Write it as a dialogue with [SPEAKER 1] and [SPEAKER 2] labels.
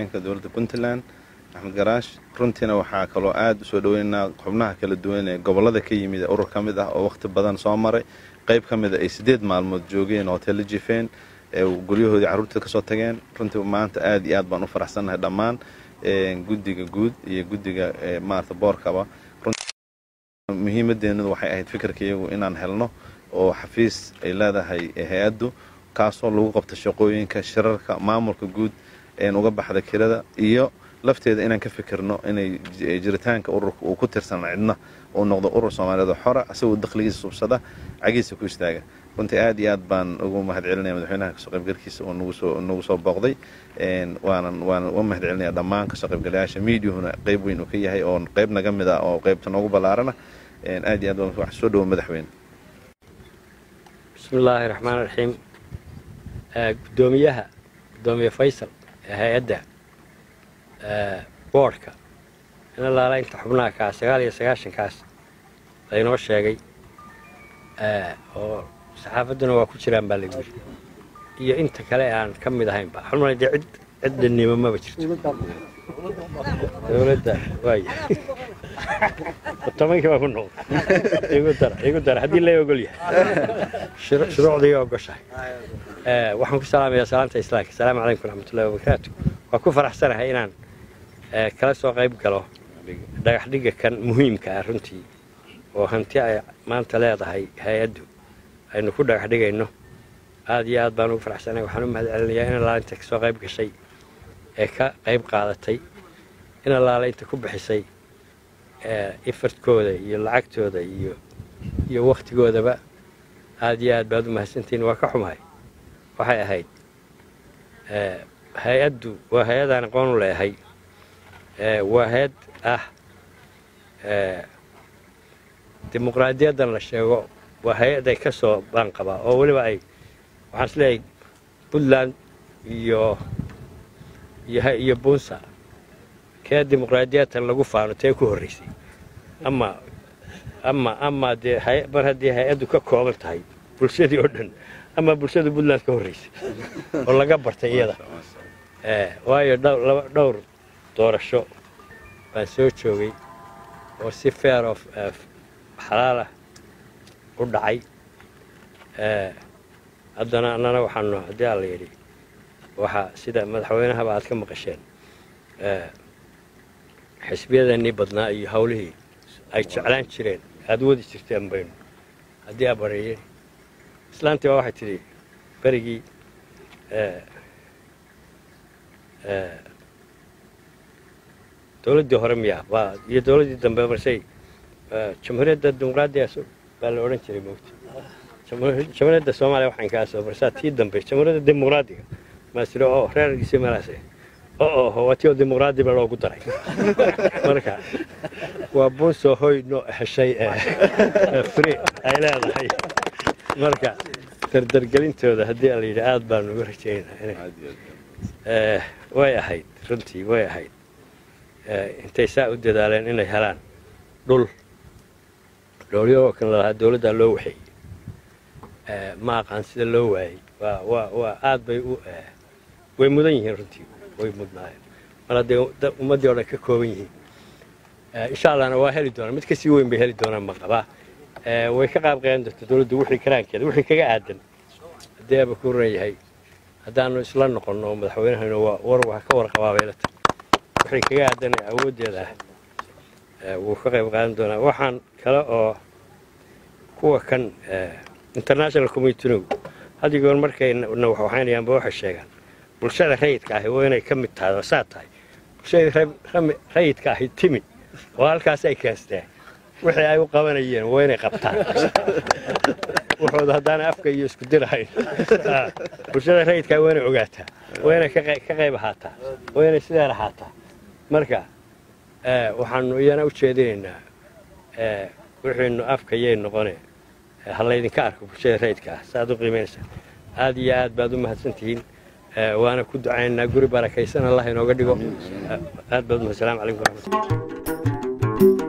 [SPEAKER 1] ku-xigeenka dowladda puntland axmed garaash runtiina waxaa kaloo aada usoo dhaweynaynaa xubnaha kala duwan ee gobollada ka yimid ee urur ka mid ah oo wakhti badan soo maray qayb ka mida ay siddeed maalmood joogeen hoteella jifeen ee guryahoodii carruurta kasoo tageen runtii maanta aad iyo aad baan u faraxsannahay dhammaan guddiga guud iyo guddiga maarata boorkaba muhiimadeenadu waxay ahayd fikirka iyagu inaan helno oo xafiis ay leedahay hay-addu kaasoo lagu qabto shaqooyinka shirarka maamulka guud een uga baxda kirada iyo lafteeda inaan ka fikirno inay jiritaanka ururka uu ku tirsan cidna uu noqdo urur soomaaliyeed oo xora isagoo dakhligiisa subsada cagiisa ku istaaga runtii aad iyo aad baan ugu mahad celinaya madaxweynaha kasoo qaybgalkiisa oo nagu soo booqday waanan waanan uga mahad celinaya dhammaan kasoo qaybgalayaasha miidiyuhuna qayb weyn uu ka yahay oo qayb naga mid ah oo qaybta noogu ballaarana aad iyo aad baan wax soo dhowo madaxweyne
[SPEAKER 2] bismi illaahi raxmaan raxiim guddoomiyaha guddoomiye faysal ee hay-adda boodhka in allaala inta xubnaha kaa sagaal iyo sagaashankaas laynoo sheegay oo saxaafadduna waa ku jiraan baa lagu yiri iyo inta kale aan ka mid ahaynba xulmana dee cid ciddannimo maba jirto dowladda waaya tobankii baa ku noqday igu dara igu dara haddii lay ogol yahay shuruucdii ogoshahay waxaan ku salaamayaa salaanta islaamka asalaamu calaykum waraxmatullahi wabarakaatu waa ku faraxsanahay inaan kala soo qayb galo dhagaxdhigga kan muhiimka ah runtii oo hanti ay maanta leedahay hay-addu aynu ku dhagax dhigayno aad iyo aad baan ugu faraxsanahay waxaan u mahad celinayaa in allaala inta kasoo qayb gashay ee ka qayb qaadatay in allaala inta ku bixisay ifartkooda iyo lacagtooda iyo iyo wakhtigoodaba aad iyo aad baad u mahadsantihiin waa ka xumahay waxay ahayd hay-addu waa hay-adaan aqoon u leehay waa hay-ad ah dimuqraadiyaddan la sheego waa hay-ad ay ka soo baanqabaa oo weliba ay waxaan is leeyahay puntland iyo iyo bunsa kee dimuqraadiyadtan lagu faano tee ku horraysay ama ama ama dee mar haddii hay-addu ka kooban tahay bulshadii oo dhan ama bulshada puntland ka horraysay oo laga bartay iyada waayo dhowr doorasho baan soo joogay oo si fair of xalaalah u dhacay haddana annana waxaanu haddii alla yidhi waxaa sida madaxweynahaba aad ka maqasheen xisbiyadannii badnaa iyo hawlihii ay jeclaan jireen aad wadi jirteen baynu haddii aa bareeyeen islaantii baa waxay tidhi berigii dowladdii hore miya baa iyo dowladdii dambe marsay jamhuuriyadda dimuqraadiga baa la odhan jiray moogta jamhuuriyadda soomaaliya waxaan kaa soo marsaa tii dambe jamhuuriyadda dimuqraadiga maasiro oo reergiisii meelaas oo oho waa tii oo dimuqraadiba loogu daray marka waa bunsoo hoy no heshay free ay leedahay marka dardargelintooda haddii la yidhi aad baanu uga rajaynaynaa inay way ahayd runtii way ahayd intay saa u dadaaleen inay helaan dhul dhowlyahoo kan lalahaa dowladdaa loo waxeeyey ma aqaan sida loo waayey waa waa waa aad bay u way mudan yihiin runtii way mudnaayeen mar hadday ummaddii o dhan ka kooban yihiin insha allahna waa heli doonaan mid kasii weyn bay heli doonaan ma qabaa way ka qaab qeedan doonta dowladdu wixii karaankeeda wixii kaga aadan haddii aaba ku ran yahay haddaanu isla noqonno madaxweynahaynu war waa ka warqabaa baylata wixii kaga aadan awooddeeda ah wuu ka qayb qaadan doonaa waxaan kale oo kuwa kan international communitinu haddii goor markayna waxaynayaanba waxay sheegaan bulshada rayidka ahi waa inay ka mid tahay oo saa tahay bulshadii rayidka ahi timi oo halkaas ay keensteen wixii ay u qabanayeen waa inay qabtaan wuxuuda haddaana afka iyo isku dirahayn bulshada rayidkaa waa inay ogaataa waa inay ka qayb ahaataa waa inay sideen ahaataa marka waxaanu iyana u jeedinaynaa wixiinu afka yay noqone ha laydinka arko bulshada rayidka ah saaad u qiimaynaysaa aad iyo aad baad u mahadsantihiin waana ku ducaynaynaa guri barakaysan allah inooga dhigo aad baad umahad salamu calaykum waraxmatullah